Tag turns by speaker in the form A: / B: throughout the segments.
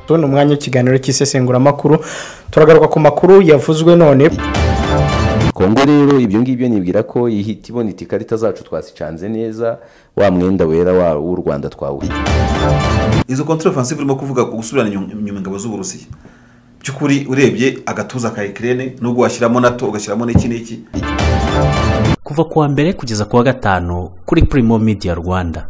A: tubona umwanya w'ikiganiro cy'isesenguramakuru turagaruka ku makuru yavuzwe none
B: kongo rero ibyo ngibyo nibwira ko ihita ibona iti ikarita zacu twasicanze neza wa mwenda wera wa- w'u rwanda twawuha
C: izo kontrafansive urimo kuvuga ku gusubirana inyuma inyuma ingabo z'uburusiya by'ukuri urebye agatuza ka ikirere nubwo washyiramo nato ugashyiramo n'iki n'iki
D: kuva kuwa mbere kugeza kuwa gatanu kuri primo media rwanda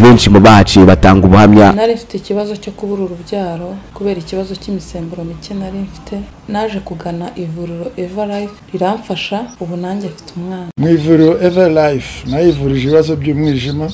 E: benshi mu baciye batanga ubuhamya
F: nari mfite ikibazo cyo kubura urubyaro kubera ikibazo cy'imisemburo mike nari mfite naje kugana ivuriro eva life riramfasha ubu nanjye mfite umwana
G: mu ivuriro eva life nayo ivurije ibibazo by'umwijima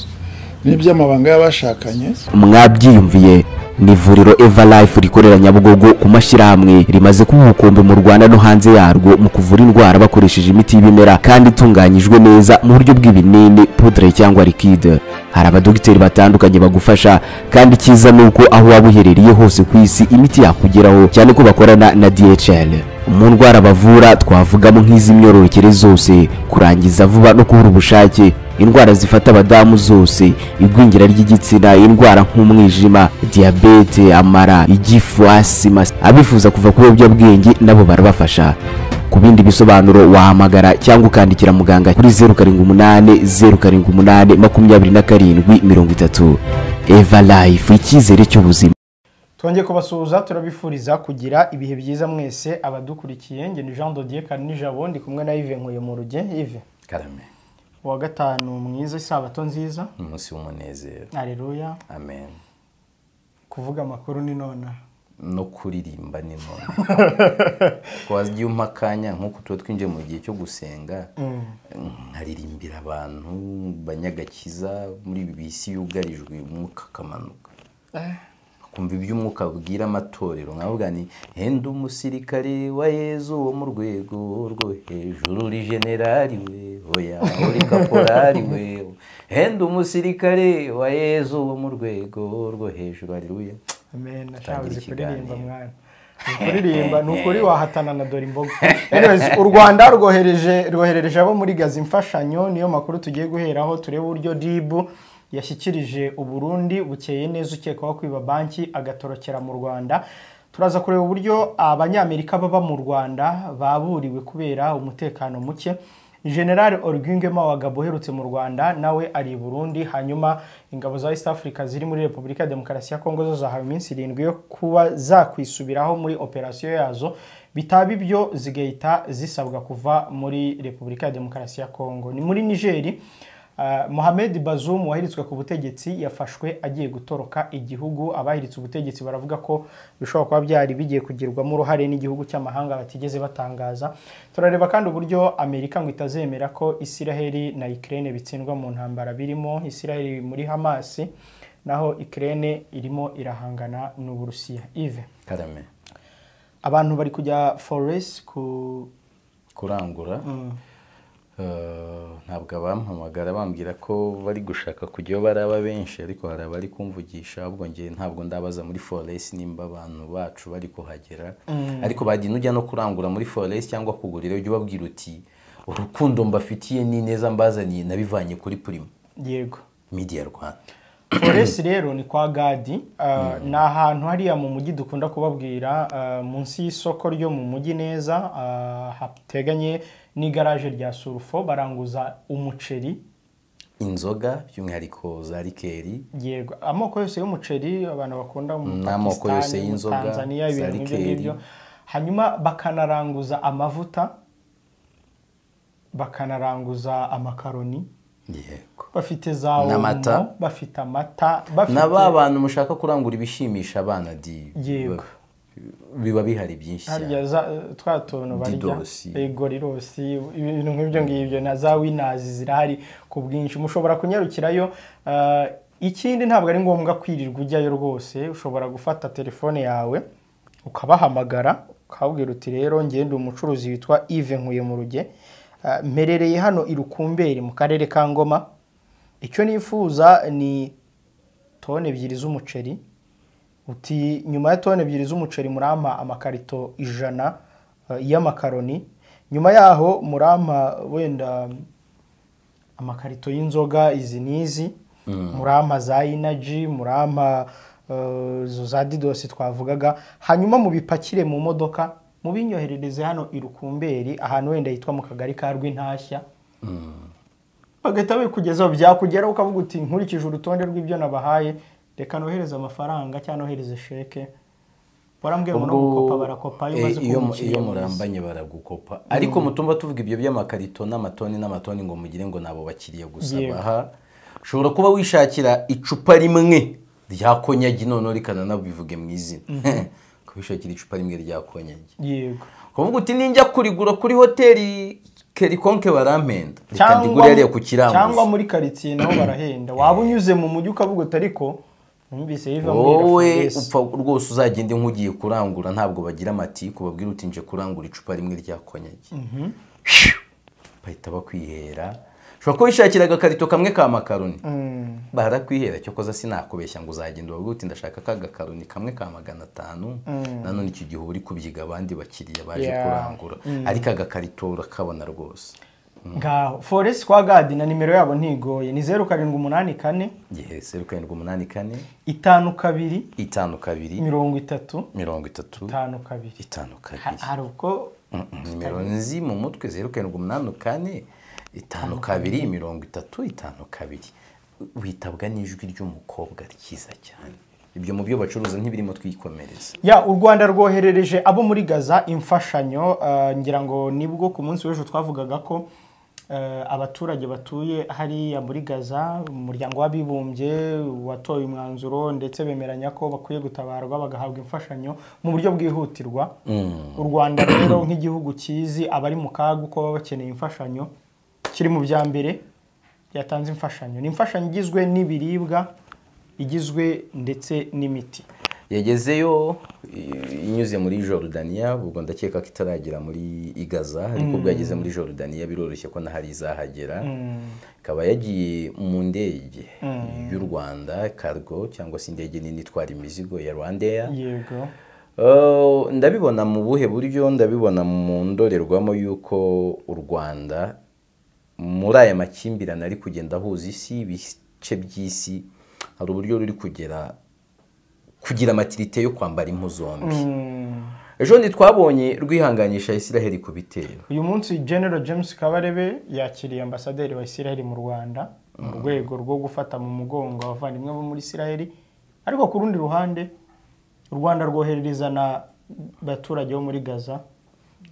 G: n'iby'amabanga y'abashakanye
E: mwabyiyumviye ni ivuriro eva life rikorera nyabugogo ku mashyirahamwe rimaze kuba umukumbi mu rwanda no hanze yarwo mu kuvura indwara bakoresheje imiti y'ibimera kandi itunganyijwe neza mu buryo bw'ibinini pudre cyangwa liquide hari abadogiteri batandukanye bagufasha kandi icyiza ni uko aho waba uherereye hose ku isi imiti yakugeraho cyane ko bakorana na dhl mu ndwara bavura twavugamo nk'iz'imyororokere zose kurangiza vuba no kubura ubushake indwara zifata abadamu zose igwingira ry'igitsina indwara nk'umwijima diyabete amara igifu asima abifuza kuva ku biyobyabwenge nabo barabafasha ku bindi bisobanuro wahamagara cyangwa ukandikira muganga kuri zeru karindwi umunani zeru karindwi umunani makumyabiri na karindwi mirongo itatu eva life icyizere cy'ubuzima
A: twongeye kubasuhuza turabifuriza kugira ibihe byiza mwese abadukurikiye ngeni jean dodier nijabo ndi kumwe na ive nkuye mu ruge ive
B: karame
A: uwa gatanu mwiza isabato nziza
B: umunsi w'umunezero
A: areruya
B: amen
A: kuvuga amakuru ni nona
B: no kuririmba ni none wagiye umpa akanya nk'uko tuba twinjiye mu gihe cyo gusenga nkaririmbira abantu banyagakiza muri ibi bisi yugarijwe umwuka akamanuka kumva ibyo umwuka abwira amatorero nkavuga ni henda umusirikare wa yezu wo mu rwego rwo hejuru uri generali we oya uri kaporari we henda umusirikare wa yezu wo mu rwego rwo hejuru hariruya
A: amen
B: Tangira
A: ashabuze kuririmba
B: ikiganiro.
A: mwana Uzi kuririmba ni ukuri wahatana na dore imboga Anyways, u rwanda rwohereje rwoherereje abo muri gazi imfashanyo niyo makuru tugiye guheraho turebe uburyo dibu yashyikirije uburundi bukeye neza ukekwaho kwiba banki agatorokera mu rwanda turaza kureba uburyo abanyamerika baba mu rwanda baburiwe kubera umutekano muke general orwinge mawagabo uherutse mu rwanda nawe ari i burundi hanyuma ingabo za east africa ziri muri repubulika ya demokarasi ya kongo zo zahawe iminsi irindwi yo kuba zakwisubiraho muri operasiyo yazo bitaba ibyo zigahita zisabwa kuva muri repubulika ya demokarasi ya kongo ni muri nigeri Uh, Mohamed Bazoum wahiritswe ku butegetsi yafashwe agiye gutoroka igihugu abahiritse ubutegetsi baravuga ko bishobora kuba byari bigiye kugirwamo uruhare n'igihugu cy'amahanga batigeze batangaza turareba kandi uburyo Amerika ngo itazemera ko Isiraheli na Ukraine bitsindwa mu ntambara birimo Isiraheli muri Hamas naho Ukraine irimo irahangana n'Uburusiya Ive
B: karame
A: abantu bari kujya forest ku
B: kurangura Eh, ntabwo abampamagara bambwira ko bari gushaka kujyayo baraba benshi ariko hari abari kumvugisha ahubwo njye ntabwo ndabaza muri foresi nimba abantu bacu bari kuhagera ariko bagiye nujya no kurangura muri foresi cyangwa kugurira ujya ubabwira uti urukundo mbafitiye ni neza mbazaniye nabivanye kuri purima
A: yego
B: media rwanda
A: foresi rero ni kwa gadi uh, ni ahantu hariya mu mujyi dukunda kubabwira uh, munsi y'isoko ryo mu mujyi neza uh, hateganye n'igaraje rya surufo baranguza umuceri
B: inzoga by'umwihariko za rikeri
A: yego amoko yose y'umuceri abantu bakunda mu
B: N'amoko
A: Pakistan,
B: yose
A: mu
B: y'inzoga,
A: Tanzania
B: za
A: ibintu nk'ibyo
B: rikeri.
A: ngibyo hanyuma bakanaranguza amavuta bakanaranguza amakaroni
B: yego
A: bafite za
B: N'amata.
A: omo bafite amata bafite
B: na ba bantu mushaka kurangura ibishimisha abana di
A: Yego.
B: biba bihari byinshi cyane
A: harya za- twa tuntu barya
B: Didosi.
A: ego rirosi ibintu nk'ibyo ngibyo na za winazi zirahari ku bwinshi mushobora kunyarukirayo eh, ikindi ntabwo ari ngombwa kwirirwa ujyayo rwose ushobora gufata telefone yawe ukabahamagara ukababwira uti rero ngende umucuruzi witwa Yves Nkuye mu ruge eh, mperereye hano i Rukumberi mu karere ka Ngoma icyo nifuza ni toni ebyiri z'umuceri uti nyuma ya toni ebyiri z'umuceri murampa amakarito ijana eh, y'amakaroni nyuma yaho murampa wenda amakarito y'inzoga izi n'izi murampa za inaji murampa eh, izo za didosi twavugaga hanyuma mubipakire mu modoka mubinyoherereze hano i rukumberi ahantu wenda hitwa mu kagari ka rw'intashya bagahita bikugezaho byakugeraho ukavuga uti nkurikije urutonde rw'ibyo nabahaye reka nohereze amafaranga cyangwa nohereze sheke barambwiye ngo no gukopa barakopa iyo umaze
B: iyo
A: kubona
B: mu- iyo
A: ikiriyo munsi.
B: murambanye baragukopa ariko mutumva tuvuga ibyo by'amakarito n'amatoni n'amatoni ngo mugire ngo nabo bakiriye gusa
A: Yego.
B: baha ushobora kuba wishakira icupa rimwe rya konyagi noneho rikananabivuge mu izina kubishakira icupa rimwe rya konyagi
A: yego
B: kuvuga uti ninjya kurigura kuri hoteli kerikonke barampenda reka
A: cyangwa
B: ndigure hariya ku kiranguzo
A: cyangwa muri karitsiye naho barahenda waba unyuze mu mujyi ukavuga uti ariko numvise yiva muri
B: wowe
A: Rafudesi."
B: upfa rwose uzagende nk'ugiye kurangura ntabwo bagira amatiku babwira uti nje kurangura icupa rimwe rya konyagi bahita bakwihera ushobora kuba wishakira agakarito kamwe ka makaroni barakwihera cyo koza sinakubeshya ngo uzagenda ubabwire uti ndashaka ka gakaroni kamwe ka magana atanu nanone icyo gihe uba uri kubyiga abandi bakiriya baje
A: Yeah.
B: kurangura ariko agakarito urakabona rwose
A: ngaho foresi kwa gadi na nimero yabo ntigoye ni zeru karindwi umunani kane
B: igihe zeru karindwi umunani kane
A: itanu kabiri
B: itanu kabiri
A: mirongo itatu
B: mirongo itatu
A: itanu kabiri
B: itanu
A: Ha-
B: kabiri
A: hari ubwo
B: nimero nzi mu mutwe zeru karindwi umunani kane itanu kabiri mirongo itatu itanu kabiri witabwa n'ijwi ry'umukobwa ryiza cyane ibyo mu byo bacuruza ntibirimo twikomereza
A: ya u rwanda rwoherereje abo muri gaza imfashanyo eh, ngira ngo nibwo ku munsi w'ejo twavugaga ko eh, abaturage batuye hariya muri gaza umuryango w'abibumbye watoye umwanzuro ndetse bemeranya ko bakwiye gutabarwa bagahabwa imfashanyo mu buryo bwihutirwa u rwanda rero nk'igihugu cyizi abari mu kaga uko baba bakeneye imfashanyo kiri mu bya mbere byatanze imfashanyo ni imfashanyo igizwe n'ibiribwa igizwe ndetse n'imiti
B: yagezeyo i- inyuze muri Jordania ubwo ndakeka ko itaragera muri igaza ariko bwageze muri Jordania biroroshye ko nahari izahagera ikaba yagiye mu ndege y'u Rwanda cargo cyangwa se indege nini itwara imizigo ya Rwandair
A: yego
B: Uh, ndabibona mu buhe buryo ndabibona mu ndorerwamo y'uko u rwanda muri aya makimbirane ari kugenda ahuza isi ibice by'isi hari uburyo ruri kugera kugira amatirite yo kwambara impu zombi ejo ntitwabonye rwihanganisha isiraheli ku bitero
A: uyu munsi general james kabarebe yakiriye ambasaderi wa isiraheli mu rwanda mu rwego rwo gufata mu mugongo abavandimwe bo muri isiraheli ariko ku rundi ruhande u rwanda rwoherereza na baturage bo muri gaza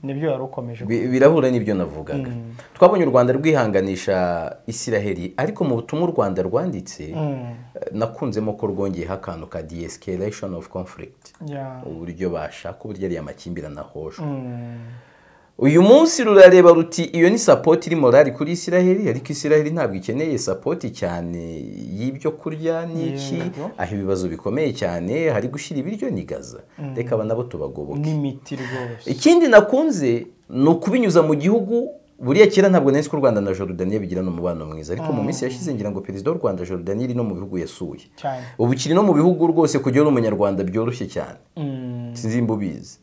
A: nibyo yari ukomeje
B: Bi- birahura n'ibyo navugaga twabonye u rwanda rwihanganisha isiraheli ariko mu butumwa u rwanda rwanditse eh, nakunzemo ko rwongeyeho akantu ka de-escalation of conflict
A: Ya.
B: uburyo bashaka uburyo ariya makimbirane ahoshwe uyu munsi rurareba ruti iyo ni sapoti iri morali kuri isiraheli ariko isiraheli ntabwo ikeneye sapoti cyane y'ibyo kurya n'iki
A: Yego.
B: aho ibibazo bikomeye cyane hari gushyira ibiryo ni gaza reka aba nabo tubagoboke
A: n'imiti rwose
B: ikindi nakunze ni ukubinyuza mu gihugu buriya kera ntabwo nari nzi ko u rwanda na jorudaniya bigirana umubano mwiza ariko mu minsi yashize ngira ngo perezida w'u rwanda jorudaniya iri no mu bihugu yasuye
A: cyane
B: ubu kiri no mu bihugu rwose kujya uri umunyarwanda byoroshye cyane sinzi imba ubizi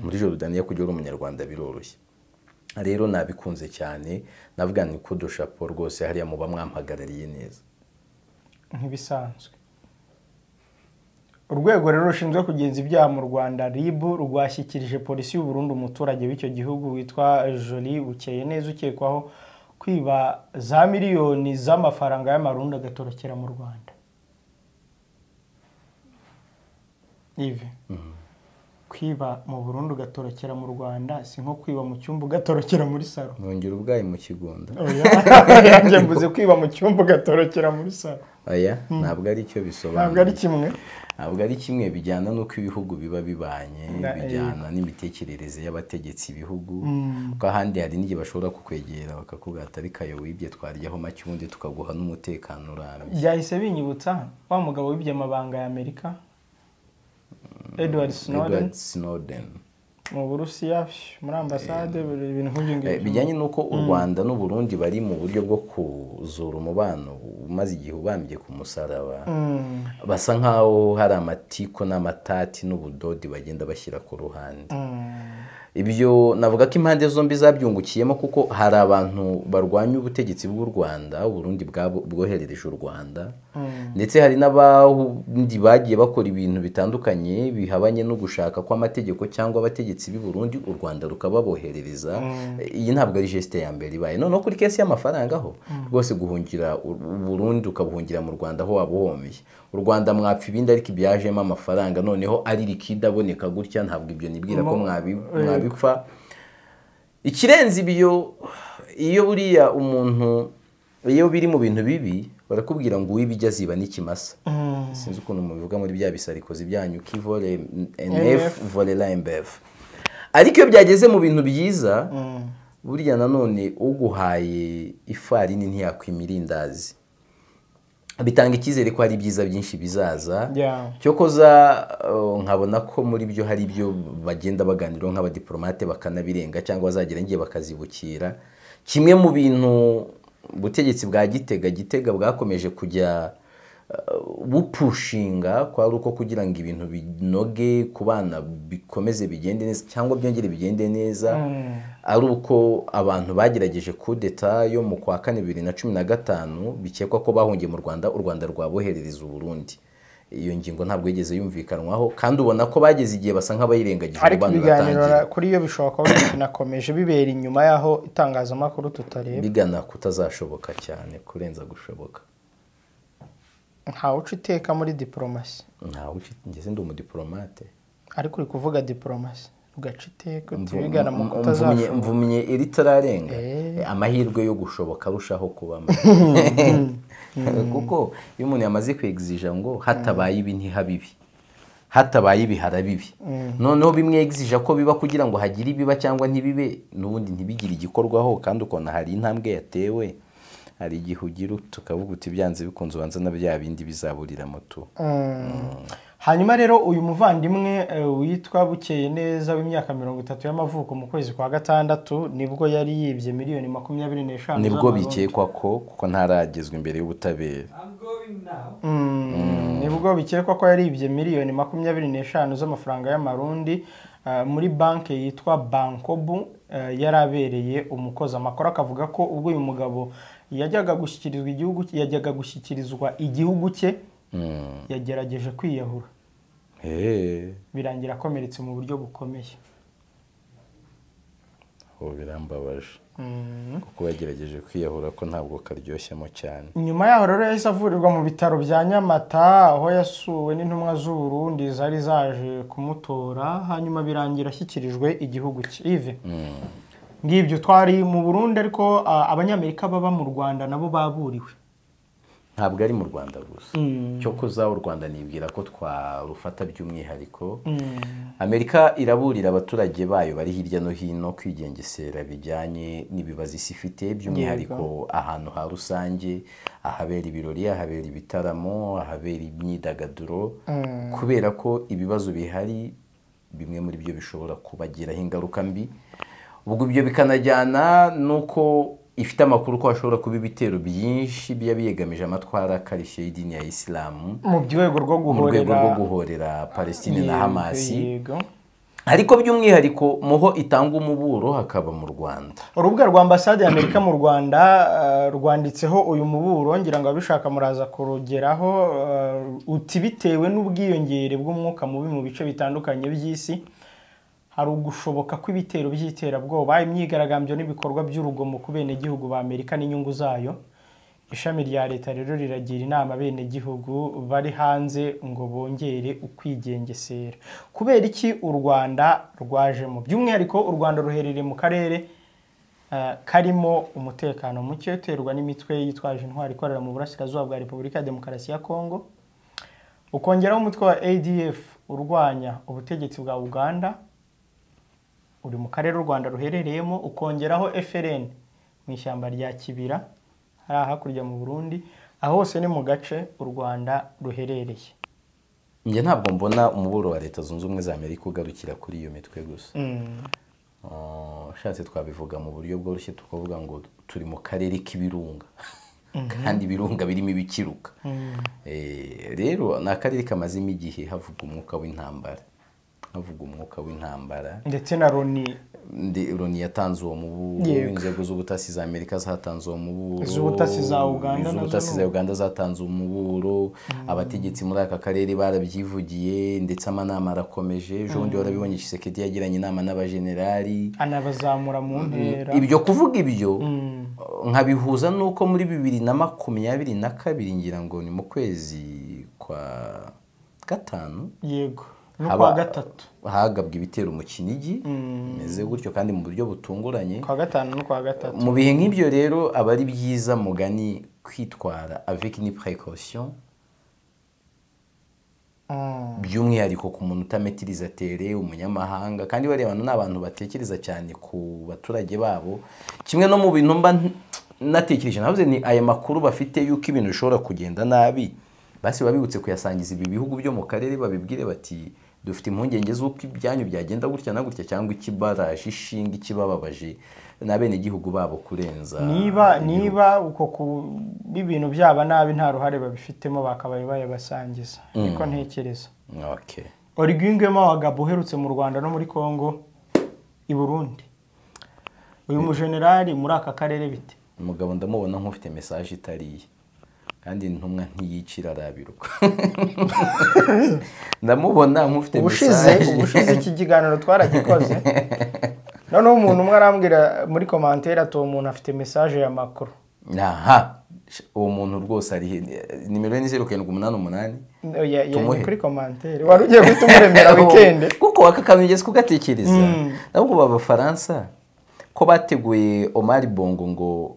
B: muri jorudaniya kujya uri umunyarwanda biroroshye rero nabikunze cyane navuga ni kudushapo rwose hariya muba mwampagarariye neza
A: nk'ibisanzwe urwego rero rushinzwe kugenza ibyaha mu rwanda rib rwashyikirije polisi y'u Burundi umuturage w'icyo gihugu witwa joli bukeye neza ukekwaho kwiba za miliyoni z'amafaranga y'amarundi agatorokera mu rwanda ivi kwiba mu burundu ugatorokera mu rwanda si nko kwiba mu cyumba ugatorokera muri salo
B: nongera ubwayi mu kigunda
A: yanjye mvuze kwiba mu cyumba ugatorokera muri salo
B: aya ntabwo ari cyo
A: ntabwo ari
B: bisobanura
A: kimwe
B: ntabwo ari kimwe bijyana n'uko ibihugu biba bibanye
A: Na-
B: bijyana n'imitekerereze y'abategetsi ibihugu kuko ahandi hari n'igihe bashobora kukwegera bakakubwira ati ariko ayo wibye twaryaho make ubundi tukaguha n'umutekano urambye
A: byahise binyibutsa wa mugabo wibye amabanga ya amerika edward snowden
B: Edward Snowden
A: mu burusiya psh, muri ambasade buri ibintu nk'ibyo
B: Eh,
A: ngibyo
B: bijyanye n'uko u rwanda n'u burundi bari mu buryo bwo kuzura umubano umaze igihe ubambye ku musaraba basa nk'aho hari amatiku n'amatati n'ubudodi bagenda bashyira ku ruhande ibyo navuga ko impande zombi zabyungukiyemo kuko hari abantu barwanya ubutegetsi bw'u rwanda uburundi bwabo- bwoherereje u rwanda ndetse hari n'abandi bagiye bakora ibintu bitandukanye bihabanye no gushaka kw'amategeko cyangwa abategetsi b'i burundi u rwanda rukababoherereza iyi ntabwo ari jesite ya mbere ibaye noneho kuri kesi y'amafaranga ho rwose guhungira u u burundi ukabuhungira mu rwanda aho waba uhomeye u rwanda mwapfa ibindi ariko ibyajemo amafaranga noneho ari rikidaboneka gutya ntabwo ibyo nibwira ko mwabi- mwabipfa ikirenze ibyo iyo buriya umuntu iyo biri mu bintu bibi barakubwira ngo uwibijya aziba n'ikimasa sinzi ukuntu mubivuga muri bya bisarikozi byanyu kivore nf vore lmbf ariko iyo byageze mu bintu byiza buriya nanone uguhaye ifarini ntiyakwima irindazi bitanga icyizere ko hari ibyiza byinshi bizaza
A: Yeah.
B: cyokoza eh, nkabona ko muri byo hari ibyo bagenda baganiraho nk'abadiplomate bakanabirenga cyangwa bazagera ngiye bakazibukira kimwe mu bintu ubutegetsi bwa gitega gitega bwakomeje kujya eh, bupushinga kwari uko kugira ngo ibintu binoge ku bana bikomeze bigende neza cyangwa byongere bigende neza ari uko abantu bagerageje kudeta yo mu kwa kane bibiri na cumi na gatanu bikekwa ko bahungiye mu rwanda u rwanda rwaboherereza uburundi iyo ngingo ntabwo yigeze yumvikanwaho kandi ubona ko bageze igihe basa nk'abayirengagije
A: ariko
B: abantu
A: ibiganiro
B: batangira
A: kuri yo bishobora kuba binakomeje bibera inyuma y'aho itangazamakuru tutareba
B: bigana kutazashoboka cyane kurenza gushoboka
A: ntawe uca iteka muri diporomasi
B: ntawe ngeze ndi umudiplomate
A: ariko uri kuvuga diporomasi ugaca iteka
B: Mvu-
A: utubigana mu
B: mvu- mvumye-
A: kutazashoboka
B: mvumye iritarenga
A: Eh.
B: amahirwe yo gushoboka arushaho kuba make. kuko iyo umuntu yamaze kwegizija ngo hatabaye ibi ntihabibi hatabaye ibi harabibi noneho bimwegizija ko biba kugira ngo hagire ibiba cyangwa ntibibe n'ubundi ntibigire igikorwaho kandi ukabona hari intambwe yatewe hari igihe ugira tukavuga uti byanze bikunze ubanza na bya bindi bizaburiramo tu
A: hanyuma rero uyu muvandimwe eh, witwa bukeye neza w'imyaka mirongo itatu y'amavuko mu kwezi kwa gatandatu nibwo yari yibye miliyoni makumyabiri n'eshanu
B: nibwo
A: z'amarundi.
B: bikekwa ko kuko ntaragezwa imbere y'ubutabera
A: Mm, nibwo bikekwa ko yaribye miliyoni makumyabiri n'eshanu z'amafaranga y'amarundi eh, muri banki yitwa bankobu eh, yari abereye umukozi amakuru akavuga ko ubwo uyu mugabo yajyaga gushyikirizwa igihugu yajyaga gushyikirizwa igihugu cye yagerageje kwiyahura
B: Eh.
A: birangira akomeretse mu buryo bukomeye
B: ubu birambabaje kuko yagerageje kwiyahura ko ntabwo karyoshemo cyane
A: nyuma yaho rero yahise avurirwa mu bitaro bya nyamata aho yasuwe n'intumwa z'uburundi zari zaje kumutora hanyuma birangira ashyikirijwe igihugu cyive ngibyo twari mu burundi ariko a, abanyamerika baba mu rwanda nabo baburiwe
B: ntabwo ari mu rwanda gusa cyo kuza u rwanda nibwira ko twarufata by'umwihariko amerika iraburira abaturage bayo bari hirya no hino kwigengesera bijyanye n'ibibazo isi ifite by'umwihariko ahantu ha rusange ahabera ibirori ahabera ibitaramo ahabera imyidagaduro kubera ko ibibazo bihari bimwe muri byo bishobora kubagiraho ingaruka mbi ubwo ibyo bikanajyana n'uko ifite amakuru ko hashobora kuba ibitero byinshi biba biyegamije amatwara akarishye y'idini ya isilamu
A: mu rwego rwo
B: mu rwego
A: guhorera
B: rwo guhorera palestine na
A: Yego,
B: hamasi
A: yego.
B: ariko by'umwihariko muho itanga umuburo hakaba mu rwanda
A: urubuga rwa ambasade ya amerika mu rwanda eh, rwanditseho uyu muburo ngira ngo ababishaka muraza kurugeraho eh, uti bitewe n'ubwiyongere bw'umwuka mubi mu bice bitandukanye by'isi hari ugushoboka kw'ibitero by'iterabwoba imyigaragambyo n'ibikorwa by'urugomo ku benegihugu ba amerika n'inyungu zayo ishami rya leta rero riragira inama abenegihugu bari hanze ngo bongere ukwigengesera kubera iki u rwanda rwajemo by'umwihariko u rwanda ruherereye mu karere eh, karimo umutekano muke uterwa n'imitwe yitwaje intwari ikorera mu burasirazuba bwa repubulika ya demokarasi ya kongo ukongeraho umutwe wa adf urwanya ubutegetsi bwa uganda uri mu karere u rwanda ruherereyemo ukongeraho frn mu ishyamba rya kibira hariya hakurya mu burundi aho hose ni mu gace u rwanda ruherereye
B: njye ntabwo mbona umuburo wa leta zunze ubumwe za amerika ugarukira kuri iyo mitwe gusa Ah, ushatse twabivuga mu buryo bworoshye tukavuga ngo turi mu karere k'ibirunga kandi ibirunga birimo ibikiruka Eh, rero ni akarere kamazemo igihe havugwa umwuka w'intambara havuga umwuka w'intambara
A: ndetse na Loni
B: ndi Loni yatanze uwo muburo
A: Yego.
B: inzego z'ubutasi za Amerika zatanze uwo muburo
A: Iz'ubutasi za Uganda nazo
B: iz'ubutasi
A: ni
B: za Uganda zatanze umuburo abategetsi muri aka karere barabyivugiye ndetse amanama arakomeje ejo bundi warabibonye Tshisekedi yagiranye inama n'abajenerali
A: anabazamura mu ntera
B: ibyo kuvuga ibyo nkabihuza n'uko muri bibiri na makumyabiri na kabiri ngira ngo ni mu kwezi kwa gatanu
A: yego no
B: haba-
A: kuwa gatatu
B: hagabwe ibitero mu kinigi bimeze gutyo kandi mu buryo butunguranye
A: kuwa gatanu no kuwa gatatu
B: mu bihe nk'ibyo rero aba ari byiza mugani kwitwara avec ni précaution
A: Mm.
B: by'umwihariko ku muntu utametiriza tere umunyamahanga kandi bariya bantu ni abantu batekereza cyane ku baturage babo kimwe no mu bintu mba n- natekereje navuze ni aya makuru bafite yuko ibintu bishobora kugenda nabi basi baba bibutse kuyasangiza ibi bihugu byo mu karere babibwire bati dufite impungenge z'uko ibyanyu byagenda gutya na gutya cyangwa ikibaraje ishinga ikibababaje n'abenegihugu babo kurenza
A: niba
B: igihugu."
A: niba uko ku- ibintu byaba nabi nta ruhare babifitemo bakabaye bayabasangiza niko ntekereza
B: Okay.
A: origwingwemo abagabo uherutse mu rwanda no muri congo i burundi uyu mujenerali muri aka karere bite
B: umugabo ndamubona nk'ufite mesaje itariye kandi intumwa ntiyicira arabiruka ndamubona nk'ufite
A: ubushize
B: mesaje
A: ubushize iki kiganiro twaragikoze noneho umuntu umwe arambwira muri komantere ati uwo muntu afite mesaje ya makuru
B: aha sh- uwo muntu rwose ari he? nimero ye ni zeru karindwi umunani umunani
A: Ya- ya-
B: Tumuhe.
A: ni kuri komantere wari ugiye guhita umuremera wikende
B: kuko aka kantu ugeze kugatekereza nabwo abafaransa ko bateguye Omar Bongo ngo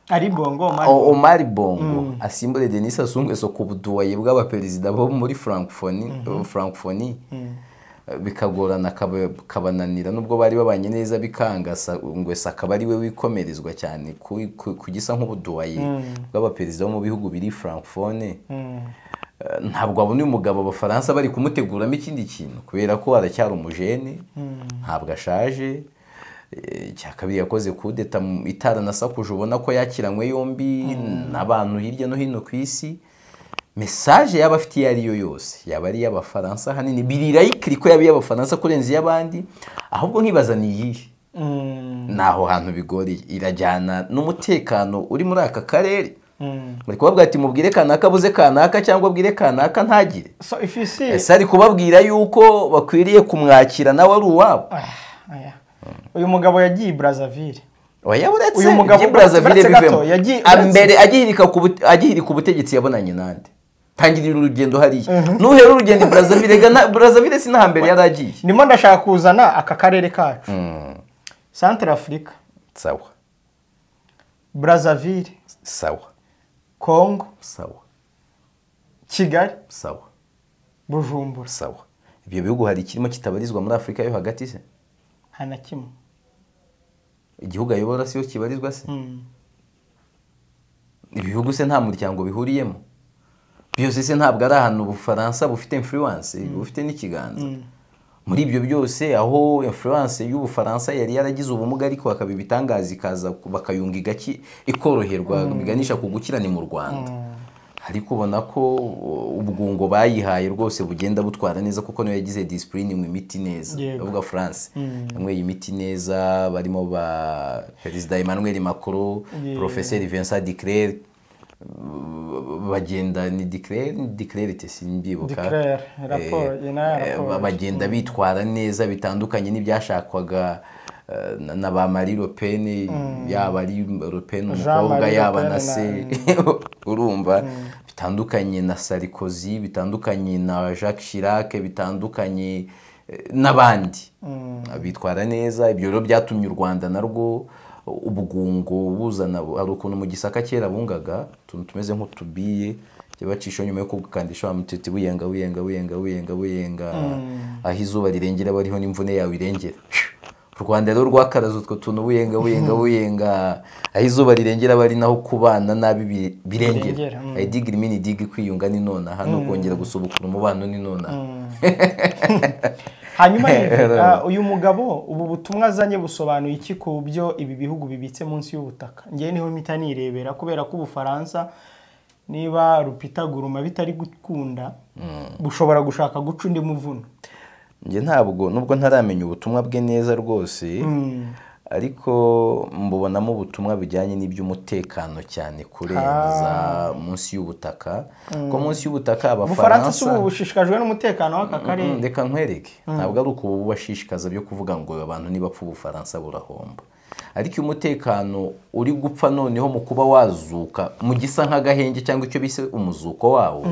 A: ari bongo
B: O- Omar Bongo asimbure Denis Sassou Nguesso ku buduwaye bw'abaperezida bo muri Francophonie Francophonie bikagorana akaba- kabananira nubwo bari babanye neza bikanga Sa- Nguesso akaba ari we wikomerezwa cyane ku- ku- kugisa nk'ubuduwaye bw'abaperezida bo mu bihugu biri Francophone Eh, ntabwo abona uyu mugabo abafaransa bari kumuteguramo ikindi kintu kubera ko aracyari umujene ntabwo ashaje Eh, icya kabiri yakoze kudeta mu- itaranasakuje ubona ko yakiranywe yombi n'abantu hirya no hino ku isi mesaje yaba afite iyo ari yo yose yaba ari iy'abafaransa ahanini birirayikiri ko yaba iy'abafaransa kurenza iy'abandi ahubwo nkibaza ni iyihe ni aho hantu bigoreye irajyana n'umutekano uri muri aka karere bari kubabwira ati mubwire kanaka abuze kanaka cyangwa abwire kanaka ntagire
A: so if you see
B: ese ari kubabwira yuko bakwiriye kumwakira nawe ari uwabo
A: Ah, aya. uyu mugabo yagiye i Brazzaville
B: oya uretse
A: Uyu mugabo
B: ibyo Brazzaville
A: uretse gato,
B: bivemo
A: yagiye-
B: mbere agihirika ku bute- agihirika ubutegetsi yabonanye nande tangirira urugendo hariya nuhera urugendo i Brazzaville ga na- Brazzaville si n'ahambere yari agiye
A: ndimo ndashaka kuzana aka karere kacu centre africa
B: sawa
A: Brazzaville
B: sawa
A: congo
B: sawa
A: kigali
B: sawa
A: bujumbura
B: sawa ibyo bihugu hari ikirimo kitabarizwa muri afurika yo hagati se
A: nta na kimwe
B: igihugu ayobora siyo kibarizwa se
A: Mm.
B: ibihugu se nta muryango bihuriyemo byose se ntabwo ari ahantu ubufaransa bufite influence bufite n'ikiganza muri ibyo byose aho influence y'ubufaransa yari yaragize ubumuga ariko bakaba ibitangaza ikaza bakayunga igaki ikoroherwa biganisha ku gukira ni mu rwanda ariko ubona ko uh, ubwungo bayihaye rwose bugenda butwara neza kuko niyo yagize disipuriningi imiti neza
A: Yego.
B: bavuga france yanyweye imiti neza barimo ba perezida emmanuel macron
A: Yeah.
B: professeur vincent diclerc bagenda ni declare ni declare te simbibuka
A: Declare, raporo, iyi nayo raporo.
B: bagenda bitwara neza bitandukanye n'ibyashakwaga eh, na- na ba Marie Le Pen yaba ari Le Pen umukobwa
A: Marie Le
B: yaba
A: Pen
B: na
A: na-
B: se urumva bitandukanye na Sarkozy bitandukanye na Jacques Chirac bitandukanye eh, n'abandi bitwara neza ibyo rero byatumye u Rwanda narwo ubugungo buzana hari ukuntu mu gisaka kera bungaga utuntu tumeze nk'utubiye bacisha nyuma yo kugukandisha wa mututsi buyenga buyenga buyenga buyenga buyenga aho izuba rirengera aba ariho n'imvune yawe irengera u rwanda rero rwakaraze utwo tuntu buyenga buyenga buyenga aho izuba rirengera aba ari naho kubana nabi bi- birengera
A: Birengera, mm.
B: ayi digi mini digi kwiyunga ni nonaha no kongera gusubukura umubano ni nonaha
A: hanyuma nivuga uyu mugabo ubu butumwa azanye busobanuye iki ku byo ibi bihugu bibitse munsi y'ubutaka ngewe niho mpita nirebera kubera ko ubufaransa niba rupitaguruma bitari gukunda bushobora gushaka guca undi muvuno
B: njye ntabwo nubwo ntaramenya ubutumwa bwe neza rwose ariko mbubonamo ubutumwa bujyanye n'iby'umutekano cyane kurenza munsi y'ubutaka ko munsi y'ubutaka
A: ubufaransa si
B: abafaransa
A: ubu bushishikajwe n'umutekano w'aka
B: Mm,
A: karere
B: reka nkwereke ntabwo ari ukubashishikaza byo kuvuga ngo abantu nibapfa ubufaransa burahomba ariko iyo umutekano uri gupfa noneho mu kuba wazuka mu gisa nk'agahenge cyangwa icyo bise umuzuko wawo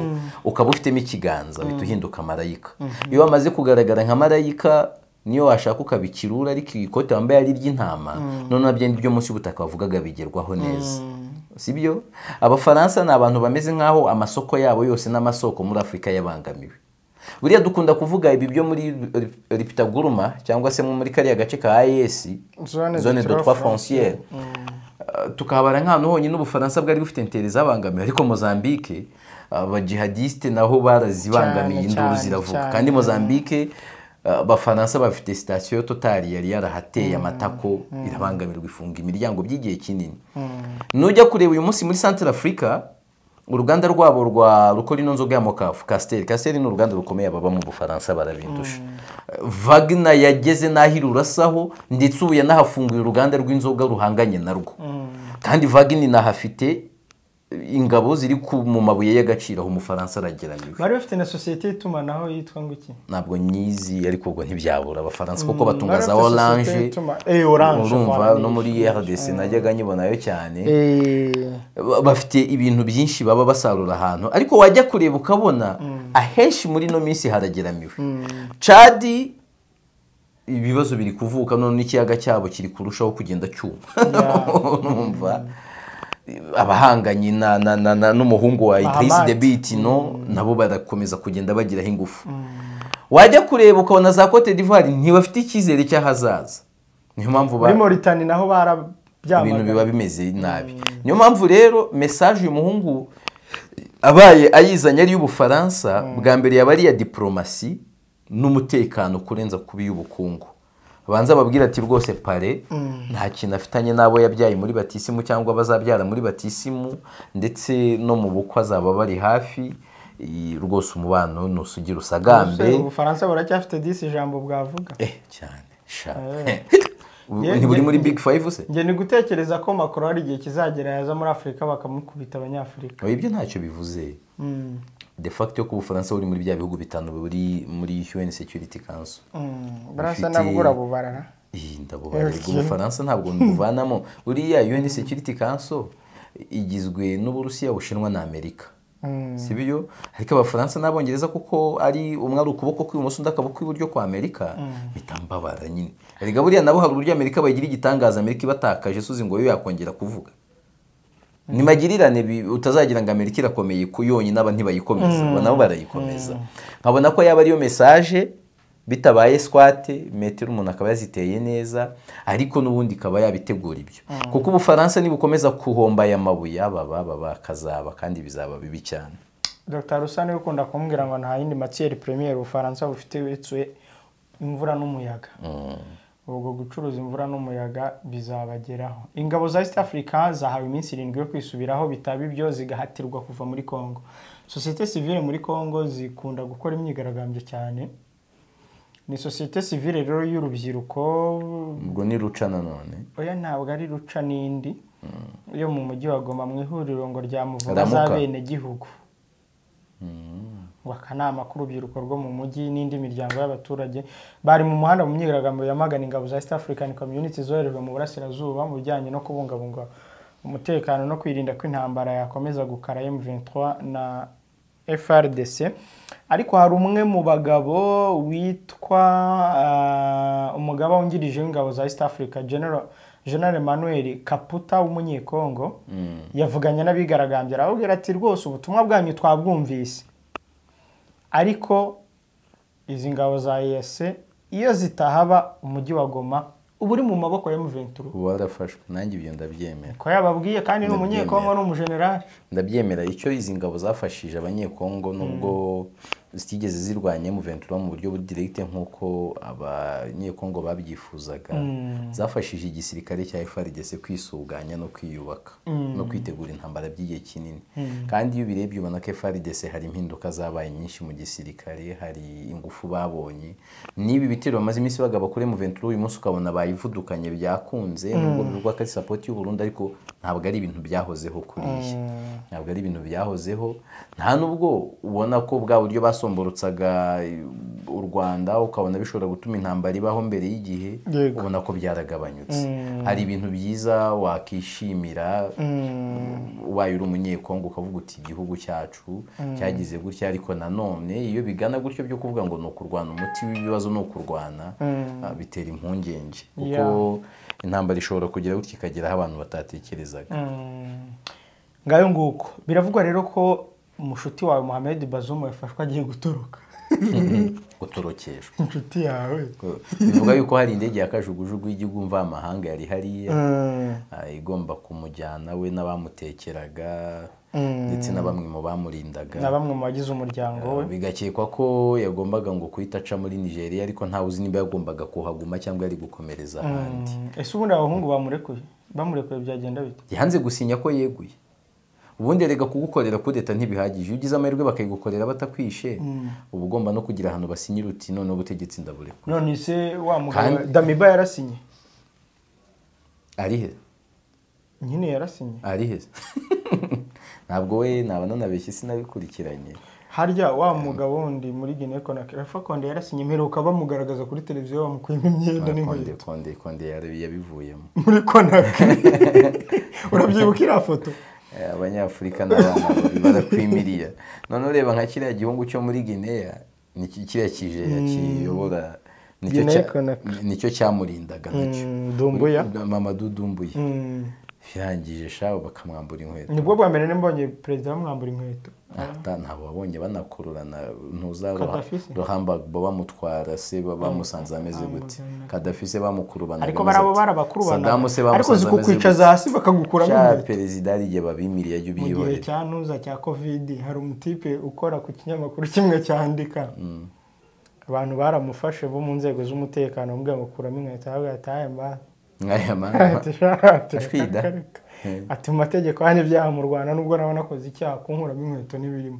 B: ukaba ufitemo ikiganza uhita uhinduka marayika iyo wamaze kugaragara nka marayika niyo washaka ukabikirura ariko iyi kote wambaye ari iry'intama noneho bya ngibyo munsi y'ubutaka bavugaga bigerwaho neza sibyo abafaransa ni abantu bameze nk'aho amasoko yabo yose n'amasoko muri afurika yabangamiwe buriya dukunda kuvuga ibi byo muri Lip- lipitaguruma cyangwa se muri kariya gace ka ayesi
A: Zone de
B: zone de
A: trois
B: trois fonciere tukahabara nk'ahantu honyine ubufaransa bwari bufite interi zabangamiwe ariko mozambique abajihadisite naho barazibangamiye
A: Cyane,
B: induru
A: cyane,
B: ziravuga
A: cyane.
B: kandi mozambique uh, abafaransa bafite sitasiyo totari yari yarahateye amatako irabangamirwa ifunga imiryango by'igihe kinini nujya kureba uyu munsi muri santire afurika uruganda rwabo rwa rukora ino nzoga ya mokafu kasiteri kasiteri ni uruganda rukomeye ababa mu bufaransa barabindusha vagina yageze n'aho irurasaho ndetse ubu yanahafunguye uruganda rw'inzoga ruhanganye narwo kandi vagina inahafite ingabo ziri ku- mu mabuye y'agaciro aho umufaransa arageranyije
A: bari bafite na sosiyete y'itumanaho yitwa ngo iki
B: ntabwo nyizi ariko ubwo ntibyabura abafaransa kuko batunga
A: bari
B: za
A: bafite sosiyete
B: oranje
A: y'ituma- Eh, Orange,
B: urumva
A: voilà,
B: no
A: ni-
B: muri rdc najyaga nyibonayo cyane
A: Eh,
B: Ba- bafite ibintu byinshi baba basarura ahantu ariko wajya kureba ukabona ahenshi muri ino minsi harageramiwe cadi ibibazo biri kuvuka none n'ikiyaga cyabo kiri kurushaho kugenda cyuma urumva abahanganye na- na- na- na- n'umuhungu wa idrisi
A: Mahamat.
B: debiti no nabo barakomeza kugenda bagiraho ingufu wajya kureba ukabona za cote d'ivoire ntibafite icyizere cy'ahazaza niyo mpamvu ba-
A: muri moritani naho
B: ibintu
A: barabyamagana
B: biba bimeze nabi niyo mpamvu rero mesaje uyu muhungu abaye ayizanye ari iy'ubufaransa bwa mbere yaba ari iya diporomasi n'umutekano kurenza kuba iy'ubukungu abanza ababwira ati rwose pare nta kintu afitanye n'abo yabyaye muri batisimu cyangwa abazabyara muri batisimu ndetse no mu bukwe azaba bari hafi i- rwose umubano ntusugira usagambe
A: Umusore, ubufaransa buracyafite disi ijambo bwavuga
B: eh cyane sha
A: Eh.
B: Ubu
A: Ye-
B: ntiburi
A: ye-
B: muri big five se
A: njye ni gutekereza ko makuru hari igihe kizagera yaza muri afurika bakamukubita abanyafurika
B: oya ibyo ntacyo bivuze de facto ko ubufaransa buri muri bya bihugu bitanu buri muri UN Security Council
A: barasa
B: Bufite-
A: nabo urabubarara
B: iyi ndabubarirwa
A: Okay.
B: ubufaransa ntabwo nduvanamo buriya UN Security Council igizwe n'uburusiya bushinwa na amerika si byo ariko abafaransa n'abongereza kuko ari umwe ari ukuboko kw'ibumoso undi akaboko kw'iburyo kwa amerika mpita mbabara nyine erega buriya nabo hari uburyo amerika bagira igitangaza amerika ibatakaje suzi ngo yo yakongera kuvuga ni magirirane bi- utazagira ngo amerika irakomeye ku yonyine aba ntibayikomeza aba nabo barayikomeza nkabona ko yaba ariyo mesaje bitabaye swate metero umuntu akaba yaziteye neza ariko n'ubundi ikaba yabitegura ibyo kuko ubufaransa nibukomeza guhomba aya mabuye aba baba bakazaba kandi bizaba bibi cyane
A: dr rusa niwe ukunda kumbwira ngo nta yindi matiyeri premier ubufaransa bufite uretse imvura n'umuyaga ubwo gucuruza imvura n'umuyaga bizabageraho ingabo za east africa zahawe iminsi irindwi yo kwisubiraho bitaba ibyo zigahatirwa kuva muri congo sosiyete sivile muri congo zikunda gukora imyigaragambyo cyane ni sosiyete sivile rero y'urubyiruko
B: ubwo ni ruca nanone
A: oya ntabwo ari ruca n'indi yo mu mujyi wa goma mu ihuriro ngo rya muvuga
B: Ramuka.
A: z'abenegihugu ngo akanama k'urubyiruko rwo mu mujyi n'indi miryango y'abaturage bari mu muhanda mu myigaragambyo yamagana ingabo za east african community zoherejwe mu burasirazuba mu bijyanye no kubungabunga umutekano no kwirinda ko intambara yakomeza gukara m23 na frdc ariko hari umwe mu bagabo witwa ah, umugaba wungirije w'ingabo za east africa general general emmanuel kaputa w'umunyekongo yavuganye n'abigaragambye arababwira ati rwose ubutumwa bwanyu twabwumvise ariko izi ngabo za EAC iyo zitahaba umujyi wa Goma uba uri mu maboko ya M23
B: ubu warafashwe nanjye ibyo ndabyemera
A: ko yababwiye kandi ni umunyekongo ni umujenerali
B: ndabyemera icyo izi ngabo zafashije abanyekongo nubwo zitigeze zirwanya muventura mu buryo budiregite nk'uko abanyekongo babyifuzaga zafashije igisirikare cya FRDC kwisuganya no kwiyubaka no kwitegura intambara by'igihe kinini kandi iyo ubirebye ubona ko FRDC hari impinduka zabaye nyinshi mu gisirikare hari ingufu babonye n'ibi bitero bamaze iminsi bagaba kuri muventura uyu munsi ukabona bayivudukanye byakunze nubwo bivugwa ko ari sapoti y'u Burundi ariko ntabwo ari ibintu byahozeho kuriya ntabwo ari ibintu byahozeho nta nubwo ubona ko bwa buryo basomborotsaga u rwanda ukabona bishobora gutuma intambara ibaho mbere y'igihe
A: Yego.
B: ubona ko byaragabanyutse hari ibintu byiza wakishimira ubaye uri umunyekongo ukavuga uti igihugu cyacu cyagize gutya ariko nanone iyo bigana gutyo byo kuvuga ngo ni ukurwana umuti w'ibibazo ni ukurwana ah, bitera impungenge kuko intambara ishobora kugera gutya ikageraho abantu batatekerezaga
A: ngayo nguko biravugwa rero ko umushuti wawe muhammed bazumu yafashwe agiye guturuka
B: gutorokeshwa
A: inshuti yawe
B: bivuga yuko hari indege ya kajugujugu y'igihugu mvamahanga yari hariya
A: Mm.
B: ah, igomba kumujyana we n'abamutekeraga ndetse na bamwe mu bamurindaga
A: na bamwe mu bagize umuryango we
B: bigakekwa ko yagombaga ngo kuhita aca muri nigeria ariko ntawe uzi niba yagombaga kuhaguma cyangwa yari gukomereza ahandi
A: ese ubundi abahungu bamurekuye bamurekuye byagenda bite
B: yanze gusinya ko yeguye ubundi erega kugukorera kudeta ntibihagije iyo ugize amahirwe bakayigukorera batakwishe uba ugomba no kugira ahantu basinyira uti none ubutegetsi ndaburekura
A: none se wa mugabo
B: Kandi-
A: damiba yarasinye
B: ari he
A: nyine yarasinye
B: ari he ntabwo we naba nanabeshye sinabikurikiranye
A: harya wa mugabo wundi muri guinea conakry alpha konde yarasinye mperuka bamugaragaza kuri televiziyo bamukuyemo imyenda
B: konde
A: n'inkweto
B: konde konde yari- yabivuyemo
A: muri conakry urabyibuka iriya foto
B: Eh, abanyafurika n'abana babi barakwimiriya none ureba nka kiriya gihugu cyo muri guinea ni ki- kiriya kijeya kiyobora nicyo
A: Guinea
B: cya-
A: Conakry.
B: nicyo cyamurindaga nacyo
A: Mm, Dumbuya.
B: mama dudumbuye
A: Mm.
B: yarangije shaho bakamwambura inkweto
A: nibwo bwa mbere n'imbonye perezida bamwambura inkweto
B: Ata ntabwo wabonye banakururana ntuzaba
A: Gaddafi se?
B: ruhambagwa bamutwara se ba- bamusanze ameze gute kadafi se bamukurubana
A: ariko barabo barabakurubana
B: sadamu se
A: ariko
B: bamusanze
A: uzi
B: ameze
A: kukwicaza hasi bakagukuramo
B: cya
A: inkweto
B: perezida hari igihe babimiriye ajya
A: mu gihe
B: ubyihorera
A: cya ntuza cya kovidi hari umutipe ukora ku kinyamakuru kimwe cyandika abantu baramufashe bo mu nzego z'umutekano bamubwira ngo kuramo inkweto ahubwo ataye mba
B: nk'aya
A: ati
B: mama
A: shati
B: Ashwida.
A: ati mu mategeko hano ibyaha mu rwanda nubwo nawe nakoze icyaha kunkuramo inkweto n'ibirimo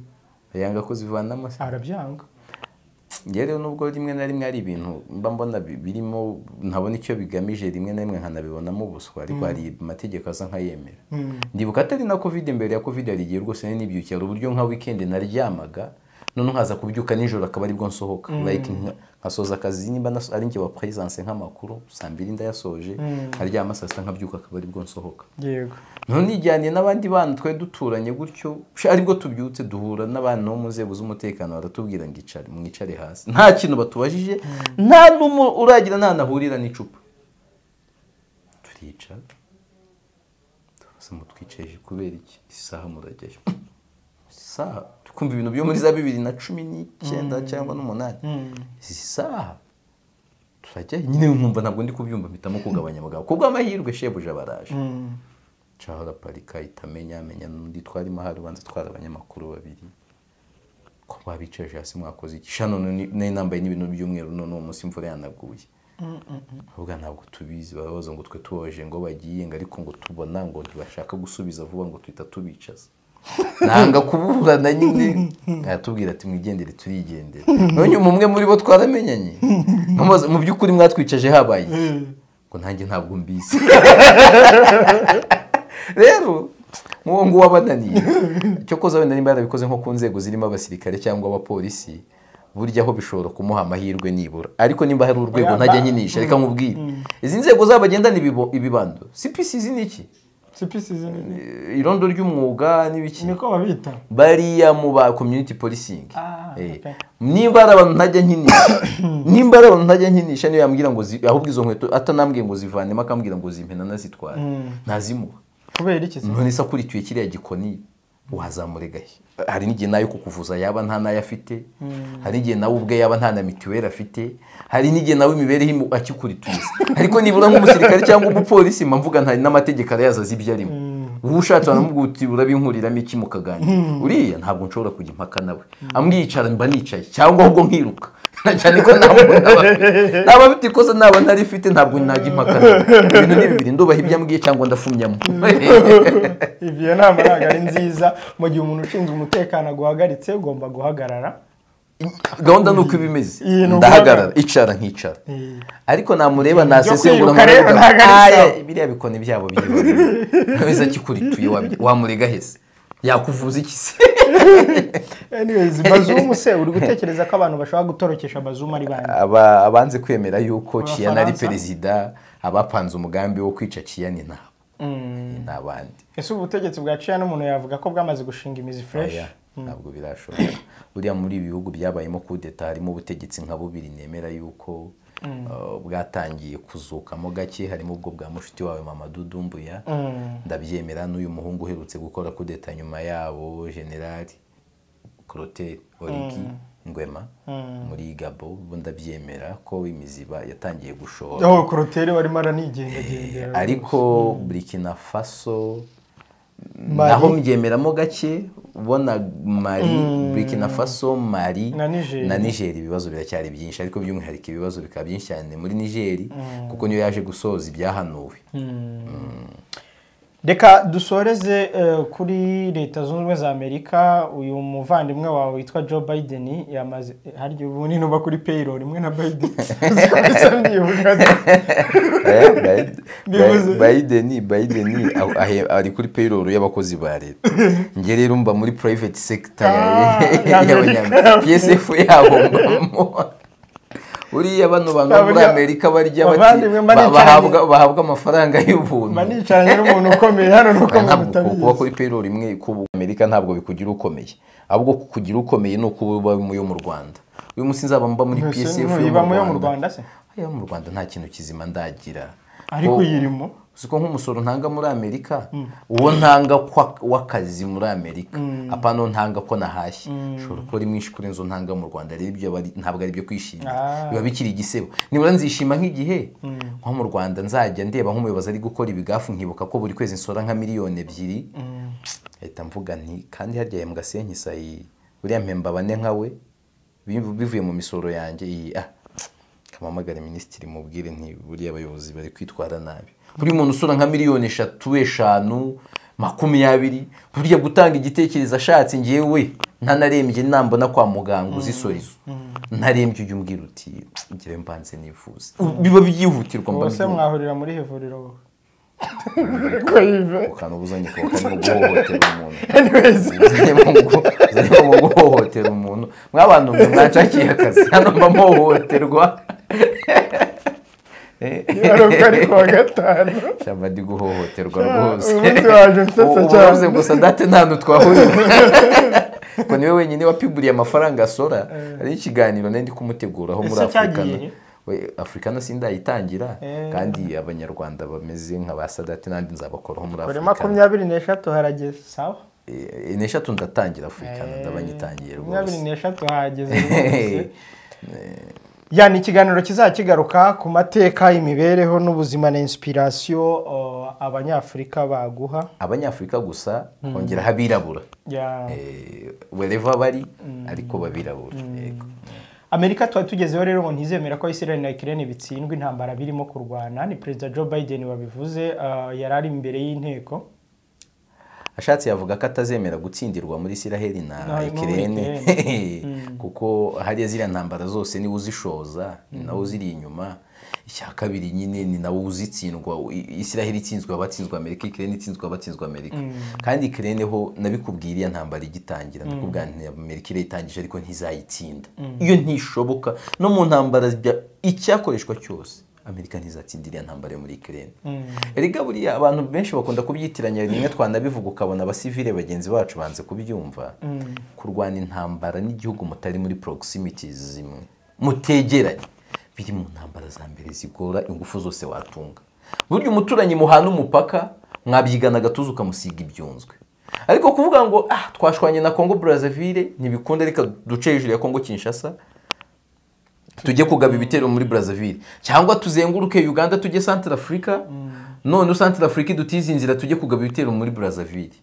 B: yanga kuzivanamo se
A: arabyanga
B: njye rero nubwo rimwe na rimwe hari ibintu mba mbona bi- birimo ntabona icyo bigamije rimwe na rimwe nkanabibonamo ubuswa ariko hari amategeko asa nk'ayemera ndibuka atari na covid mbere ya covid hari igihe rwose nari nibyukiye hari uburyo nka weekend naryamaga none nkaza kubyuka nijoro akaba aribwo nsohoka like nka- nkasoza akazi nimba naso- ari njye wa presence nk'amakuru saa mbiri ndayasoje nkaryama saa sita nkabyuka akaba aribwo nsohoka
A: yego
B: none ijyaniye n'abandi bana twari duturanye gutyo sha, aribwo tubyutse duhura n'abantu bo mu nzego z'umutekano baratubwira ngo icare mwicare hasi nta kintu batubajije nta n'umwe uragira nta nahurira n'icupa turicara tubaza ngo twicaje kubera iki isaha murajyayo isaha tukumva ibintu byo muri za bibiri na cumi n'icyenda cyangwa n'umunani izi saha turajyayo nyine nkumva ntabwo ndi kubyumva mpitamo kugabanya abagabo kubw'amahirwe shebuja baraje ncaho araparika itamenya amenya n'undi twarimo hari ubanza twari abanyamakuru babiri ko babicaje hasi mwakoze iki sha none ni- nari nambaye n'ibintu by'umweru none uwo munsi imvura yanaguye ahubwo ntabwo tubizi barabaza ngo twe tubabaje ngo bagiye ngo ariko ngo tubona ngo ntibashaka gusubiza vuba ngo tuhita tubicaza nanga kuburana nyine aratubwira ati mwigendere turigendere none uyu umwe muri bo twaramenyanye nkamubaza, mu by'ukuri mwatwicaje habaye iki?" ngo nanjye ntabwo mbizi rero nk'uwo nguwo abananiye icyo koza wenda nimba yarabikoze nko ku nzego zirimo abasirikare cyangwa abapolisi burya aho bishobora kumuha amahirwe nibura ariko nimba hari urwego ntajya nyinisha reka nkubwire izi nzego zabagendana ibibo- ibibando cpc ni iki
A: sipisi zini
B: Eh, irondo ry'umwuga n'ibiki
A: niko babita
B: bariya mu ba community policing
A: Ah,
B: Eh,
A: okay.
B: nimba ari abantu ntajya nkinisha nimba ari abantu ntajya nkinisha niyo yambwira ngo zi- ahubwo izo nkweto atanambwiye ngo zivanemo akambwira ngo zimpena nazitware ntazimuha
A: kubera iki se
B: none se akurikiye kiriya gikoni wazamurega he hari n'igihe nayo kukuvuza yaba nta nayo afite hari n'igihe nawe ubwe yaba nta na mituweli afite hari n'igihe nawe imibereho imu- akikurituza ariko nibura nk'umusirikare cyangwa umupolisi mba mvuga nta n'amategeko arayazi azi ibyo arimo wowe ushatse waramubwira uti urabinkuriramo iki mukaganira uriya ntabwo nshobora kujya impaka nawe amwicara mba nicaye cyangwa ahubwo nkiruka na cyane ko ntabwo naba naba mfite ikosa naba ntarifite ntabwo najya impaka nawe ibintu ni bibiri ndubaha ibyo ambwiye cyangwa ndafumyamo
A: iyo nama ntabwo ari nziza mu gihe umuntu ushinzwe umutekano aguhagaritse ugomba guhagarara
B: gahunda ni uko iba imeze
A: Iyi ni
B: ndahagarara icara nkicara ariko namureba nasesengura
A: kwiruka rero ntabwo ari
B: Aya,
A: sawa.
B: biriya bikoni byabo biriho ntabwo akikurituye wamurega hese yakuvuza iki se
A: anyways bazumu se uri gutekereza ko abantu bashobora gutorokesha bazumu ari bande
B: Aba- abanze kwemera yuko ciyana ari
A: Abafaransa?
B: perezida abapanze umugambi wo kwica ciyana nabo ni abandi
A: ese ubu butegetsi bwa ciyana umuntu yavuga ko bwamaze gushinga imizi fresh
B: Oya, ntabwo birashoboka buriya muri ibi bihugu byabayemo kudeta harimo ubutegetsi nka bubiri nemera yuko uh, bwatangiye kuzukamo gake harimo ubwo bwa mushiki wawe mama dudumbuya ndabyemera n'uyu muhungu uherutse gukora kudeta nyuma yabo generali Clotaire origi ngwema muri gabo bo ndabyemera ko imiziba yatangiye gushora
A: aho koroteri barimo aranigendagendera
B: ariko burikina faso naho mbyemeramo gake ubona mari burikina faso mari
A: Na Niger.
B: nigeri ibibazo biracyari byinshi ariko by'umwihariko ibibazo bikaba byinshi cyane muri nigeri kuko niyo yaje gusoza ibyahanuwe
A: reka dusoreze eh, kuri leta zunze ubumwe za amerika uyu muvandimwe wawe witwa joe biden yamaze harya ubu ninuba kuri payroll rimwe na biden Uzi ko bisa mbyibuka. Bivuze.
B: bayideni bayideni aho- ahe- ari kuri payroll y'abakozi ba leta njye rero mba muri private sector ya-
A: Ah, y'Amerika.
B: y'abanyamerika psf yabo mbamo uriya bano bantu bo muri
A: Abanya-
B: amerika barya bati-
A: Bavandimwe, mba
B: ba-
A: nicaranye-
B: bahabwa bahabwa amafaranga y'ubuntu
A: mba nicaranye n'umuntu ukomeye hano nuko
B: Oya,
A: umuntu
B: ntabwo ku- kuba
A: utabizi
B: kuri payroll imwe ku amerika ntabwo bikugira ukomeye ahubwo kukugira ukomeye ni uko uba yo mu rwanda uyu munsi nzaba mba muri
A: Mbese
B: psf
A: ntuyibamo yo mu Rwanda se
B: Ayo mu rwanda nta kintu kizima ndagira
A: ariko
B: Ko-
A: uyirimo
B: uzi ko nk'umusoro ntanga muri amerika uwo ntanga kwa- w'akazi muri amerika apana uwo ntanga ko nahashye ushobora kuba ari mwinshi kuri inzu ntanga mu rwanda rero ibyo aba ari- ntabwo ari byo kwishimira
A: Ah.
B: biba bikiri igisebo nibura nzishima nk'igihe nko mu rwanda nzajya ndeba nk'umuyobozi ari gukora ibigafu nkibuka ko buri kwezi nsora nka miliyoni ebyiri leta mvuga nti kandi harya yembwa senyi sayi buriya mpemba bane nkawe biv- bivuye mu misoro yanjye iyi ah kamamagare minisitiri mubwire nti buriya abayobozi bari kwitwara nabi buri muntu usura nka miliyoni eshatu eshanu makumyabiri buriya gutanga igitekerezo ashatse ngewe ntanarembye nambona kwa muganga uzisorizo ntarembye ujya umbwira uti ngewe mbanze nifuza biba byihutirwa mba
A: bose
B: mbyumva.
A: mwahurira muri ivuriro wowe Koyive.
B: ukana ubuzanye ku bakanya guhohotera umuntu
A: Anyways.
B: Uzanye mu gu- uzanye mu guhohotera umuntu mwabantu mwe mwanshakiye akazi hano mba mpohohoterwa
A: Yari uko ari kuwa gatanu
B: shamba ndi guhohoterwa rwose
A: uyu munsi waje unsetsa
B: Ubu-
A: cyane.
B: uvuze gusa date nta hantu twahurira ko niwe wenyine wapiburiye amafaranga asora hari ikiganiro nari ndi kumuteguraho muri
A: Ese
B: afurikana
A: cyagiye he?
B: We- afurikana sindayitangira
A: Eh.
B: kandi abanyarwanda bameze nka ba sadate nandi nzabakoraho muri
A: kuri
B: afurikana
A: makumyabiri n'eshatu harageze sawa
B: Eh, n'eshatu ndatangira afurikana ndabanyitangiye
A: makumyabiri
B: rwose
A: n'eshatu hahageze rwose ya ni ikiganiro kizajya kigaruka ku mateka imibereho n'ubuzima na inspiration uh, abanyafurika baguha
B: abanyafurika gusa kongeraho abirabura
A: Ya.
B: Eh, wherever bari ariko babirabura yego
A: amerika tuba tugezeho rero ngo ntizemera ko israel na ukraine bitsindwa intambara birimo kurwana ni perezida joe biden wabivuze uh, yari ari imbere y'inteko
B: ashatse yavuga ko atazemera gutsindirwa muri isiraheli
A: Na-
B: na
A: muri
B: ikirene kuko hariya ziriya ntambara zose niwe uzishoza ni nawe uziri inyuma icya kabiri nyine ni nawe uzitsindwa I- isiraheli itsinzwe abatsinzwe amerika ikirene itsinzwe abatsinzwe amerika kandi ikirene ho nabikubwiye iriya ntambara igitangira ndakubwira nti amerika irayitangije ariko ntizayitsinda iyo ntishoboka no mu ntambara bya- icyakoreshwa cyose amerika ntizatsinda iriya ntambara yo muri ikirene erega buriya abantu benshi bakunda kubyitiranya rimwe twanabivuga ukabona abasivile bagenzi bacu banze kubyumva kurwana intambara n'igihugu mutari muri proximities zimwe mutegeranye biri mu ntambara za mbere zigora ingufu zose watunga burya umuturanyi muhana umupaka mwabyigana agatuza ukamusiga ibyunzwe ariko kuvuga ngo ah twashwanye na congo brazzaville ntibikunda reka duce hejuru ya congo kinshasa tujye kugaba ibitero muri brazzaville cyangwa tuzenguruke uganda tujye centre africa none usantira afurika idutize inzira tujye kugaba ibitero muri burazavire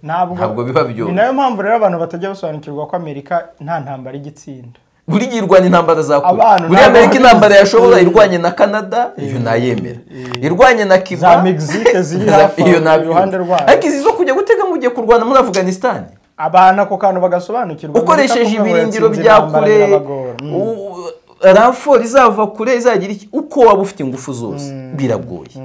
A: ntabwo
B: ntabwo biba
A: ni
B: byoroshye
A: nayo mpamvu rero abantu batajya basobanukirwa ko amerika nta ntambara igitsinda
B: buri gihe irwanya intambara
A: Abantu
B: zakora buriya
A: ntabwo
B: amerika
A: babizi.
B: intambara yashobora irwanye na canada iyo nayemera irwanye na kiba
A: Za Mexique ziri hafi aho,
B: iyo nabyumva.
A: iruhande rwayo.
B: ariko izi zo kujya gutega mu gihe kurwana muri afganisitani
A: abantu ako kantu bagasobanukirwa
B: ukoresheje
A: Amerika ko
B: ibirindiro
A: yatsinze
B: bya
A: intambara
B: kure
A: birabagora. Mm.
B: raforo izava kure izagira iki uko waba ufite ingufu zose biragoye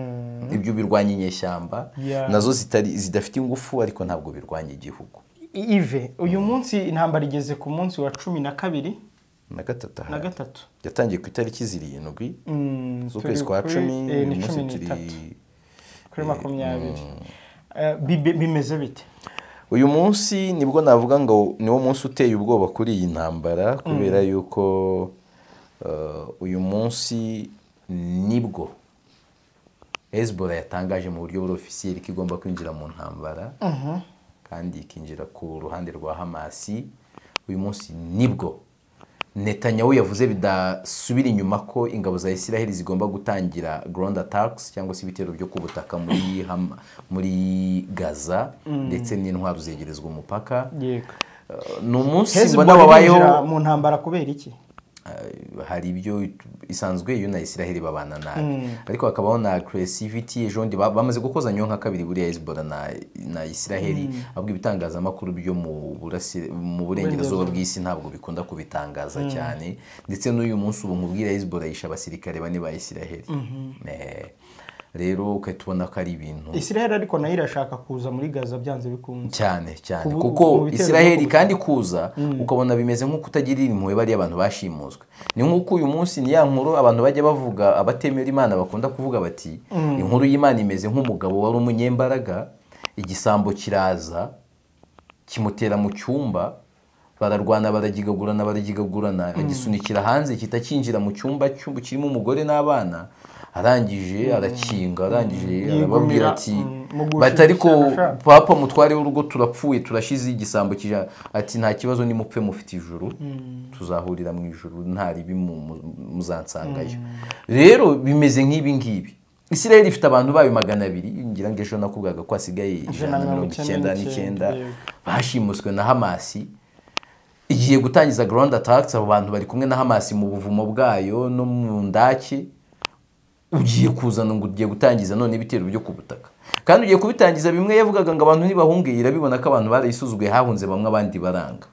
B: ibyo birwanya inyeshyamba
A: Yeah.
B: nazo zitari- zidafite ingufu ariko ntabwo birwanya igihugu
A: Ive uyu munsi intambara igeze ku munsi wa cumi na kabiri
B: na gatatu aha.
A: na gatatu
B: yatangiye ku itariki zirindwi
A: Mm, turi
B: z'ukwezi kwa
A: kuri-
B: cumi
A: eh, ni
B: uyu munsi
A: cumi
B: turi
A: n'itatu. kuri makumyabiri Eh, bibe- bimeze bite
B: uyu munsi nibwo navuga ngo niwo munsi uteye ubwoba kuri iyi ntambara kubera yuko eh, uyu munsi nibwo hezbollah yatangaje mu buryo buri ofisiyeri ko igomba kwinjira mu ntambara kandi ikinjira ku ruhande rwa hamasi uyu munsi nibwo netanyahu yavuze bidasubira inyuma ko ingabo za israheli zigomba gutangira ground attacks cyangwa se ibitero byo ku butaka muri, Ham- muri gaza ndetse n'intwaro zegerezwa umupaka
A: yego
B: Eh, ni umunsi mbona
A: hezbollah binjira
B: wabayeho
A: mu ntambara kubera iki
B: Eh, hari ibyo isanzwe iyo na israheli babana nabi ariko hakabaho na creativity ejo bundi ba- bamaze gukozanyaho nka kabiri buriya hezbollah na, na israheli ahubwo ibitangazamakuru byo mu burasi- mu burengerazuba bw'isi ntabwo bikunda kubitangaza cyane ndetse n'uyu munsi ubu nkubwira hezbollah yishe abasirikare bane ba israheli Eh, rero ukahita ubona ko ari ibintu
A: israel ariko nayo irashaka kuza muri gaza byanze bikunze
B: cyane cyane
A: Kubu- mu
B: kuko
A: bitero
B: israheli
A: byo kubuza.
B: kandi kuza ukabona bimeze nk'uko utagirira impuhwe bariya abantu bashimuswe ni nk'uko uyu munsi ni ya nkuru abantu bajya bavuga abatemera imana bakunda kuvuga bati inkuru y'imana imeze nk'umugabo wari umunyembaraga igisambo kiraza kimutera mu cyumba bararwana baragigagurana baragigagurana agisunikira hanze gihita kinjira mu cyumba cy'ubu kirimo umugore n'abana arangije arakinga arangije
A: Yigumira,
B: arababwira ati
A: mm, mu gushigikira
B: bati ariko
A: ashaka."
B: papa mutware w'urugo turapfuye turashize igisambo kija ati nta kibazo nimupfe mufite ijuru tuzahurira mu ijuru nta ribi mu- mu- muzansangayo rero bimeze nk'ibi ngibi isirayeli ifite abantu bayo magana abiri ngira ngo ejo nakubwaga ko hasigaye ijana na mirongo icyenda n'icyenda bashimuswe na hamasi igiye gutangiza ground attacks abo bantu bari kumwe na hamasi mu buvumo bwayo no mu ndake ugiye kuzana ngo ugiye gutangiza none ibitero byo ku butaka kandi ugiye kubitangiza bimwe yavugaga ngo abantu ntibahungeye irabibona ko abantu barayisuzuguye hahunze bamwe abandi baranga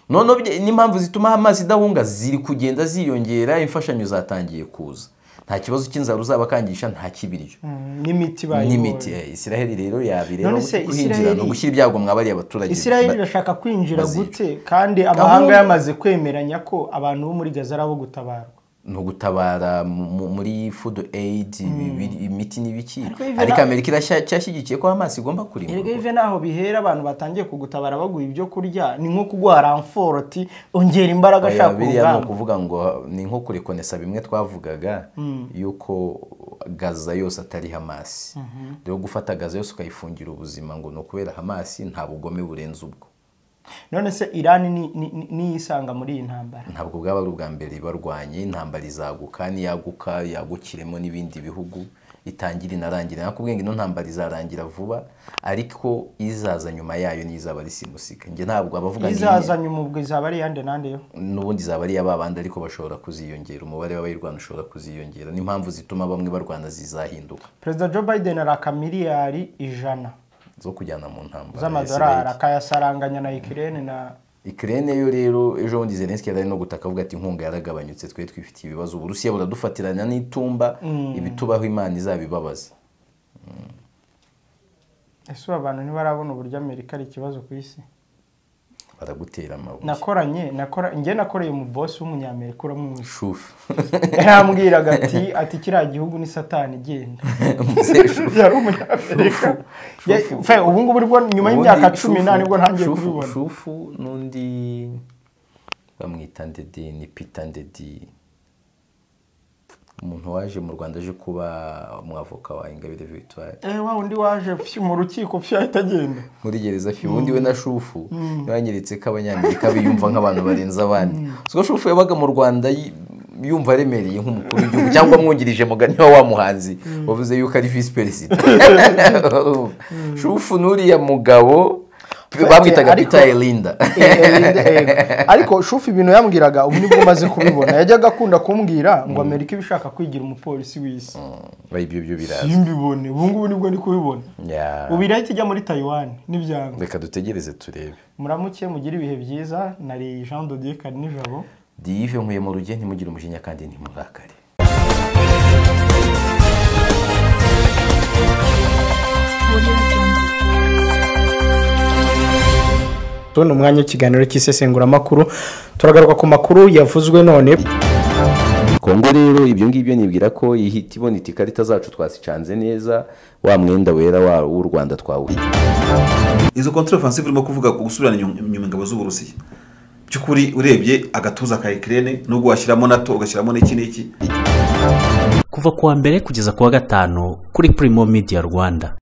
B: noneho bye- n'impamvu zituma amazi idahunga ziri kugenda ziyongera imfashanyo zatangiye kuza nta kibazo cy'inzara uzabakangisha nta kibiryo
A: Mm, n'imiti bayibonye
B: n'imiti Eh, israheli rero yabireba
A: None se
B: guhinjira
A: Israheli-
B: ni ugushyira ibyago mwabariye abaturage
A: israel
B: Ba-
A: irashaka kwinjira
B: Bazira.
A: gute kandi amahanga
B: Gahunda-
A: yamaze kwemeranya ko abantu bo muri gaza ari abo gutabarwa
B: ni ugutabara mu- mu- muri food aid ibi- imiti n'ibiki
A: Ariko Yves,
B: ariko
A: na-
B: amerika iracyashyigikiye ko amazi igomba
A: erega
B: kurimburwa
A: ive naho bihera abantu batangiye kugutabara baguha ibyo kurya ni nko kuguha ramforoti ongera imbaraga
B: Oya,
A: ashaka
B: biriya ni
A: urugamba
B: ukuvuga ngo ni nko kurekonesa bimwe twavugaga yuko gaza yose atari hamasi rero gufata gaza yose ukayifungira ubuzima ngo ni ukubera hamasi nta bugome burenze ubwo
A: none se irani ni- ni- ni- niyo isanga muri iyi ntambara
B: ntabwo bwaba ari ubwa mbere barwanye intambara izaguka niyaguka yagukiremo n'ibindi bihugu itangira inarangira nakubwiye ngo ino ntambara izarangira vuba ariko izaza nyuma yayo niyo izaba risimusika njye ntabwo abavuga ngo iyi-
A: izazanye umubwe izaba ari iyande n'ande yo
B: n'ubundi izaba ari iy'ababandi ariko bashobora kuziyongera umubare w'abayirwana ushobora kuziyongera n'impamvu zituma bamwe barwana zizahinduka
A: perezida joe biden araka miliyari ijana
B: zo kujyana mu ntambara
A: z'amadolari akayasaranganya na ikirere na
B: ikirere yo rero ejo bundi zelenski yari ari no gutaka avuga ati inkunga yaragabanyutse twe twifitiye ibibazo uburusiya buradufatirana n'itumba ibitubaho imana izabibabaza
A: ese ubu abantu ntibarabona uburyo amerika ari ikibazo ku isi
B: baragutera amabuye
A: nakoranye nakora njye nakoreye umubosi w'umunyamerika uramwisha
B: shufu
A: yarambwiraga ati ati kiriya gihugu ni satani igenda
B: Muzehe shufu
A: yari umunyamerika Ya- fe, ubu ngubu nibwo nyuma y'imyaka cumi n'ane nibwo ntangiye
B: Shufu-
A: kubibona
B: shufu n'undi bamwita ndede ni pita ndedi umuntu waje mu rwanda aje kuba umwavoka wa ingabire victoire
A: eh wa undi waje fyu, mu rukiko fyu ahita agenda
B: muri gereza fi ubundi we na shufu banyeretse ko abanyamerika biyumva nk'abantu barenze abandi ubwo shufu yabaga mu rwanda yi- yumva aremereye nk'umukuru w'igihugu cyangwa mwungirije mugani wa wa muhanzi wavuze yuko ari visi perezida shufu n'uriya mugabo bamwitaga
A: ariko-
B: pita erinda
A: ariko shufu ibintu yambwiraga ubu nibwo umaze kubibona yajyaga akunda kumbwira ngo amerika iba ishaka kwigira umupolisi w'isi
B: ibyo byo biraza
A: simbibone ubu ngubu nibwo ndi kubibona
B: Ya.
A: ubu irahita ijya muri tayiwani n'ibyanga
B: reka dutegereze turebe
A: muramuke mugire ibihe byiza nari jean dodier kari nijabo
B: dive nkuye mu rugendo ntimugire umujinya kandi ntimurakare
A: tubona umwanya w'ikiganiro cy'isesenguramakuru turagaruka ku makuru yavuzwe none
B: kongo rero ibyo ngibyo nibwira ko ihita ibona iti ikarita zacu twasicanze neza wa mwenda wera wa- w'u rwanda twawuye
C: izo kontrafansive urimo kuvuga ku gusubirana inyuma- inyuma ingabo z'uburusiya by'ukuri urebye agatuza ka ikirere nubwo washyiramo nato ugashyiramo n'iki n'iki
D: kuva ku wa mbere kugeza ku wa gatanu kuri Primo Media Rwanda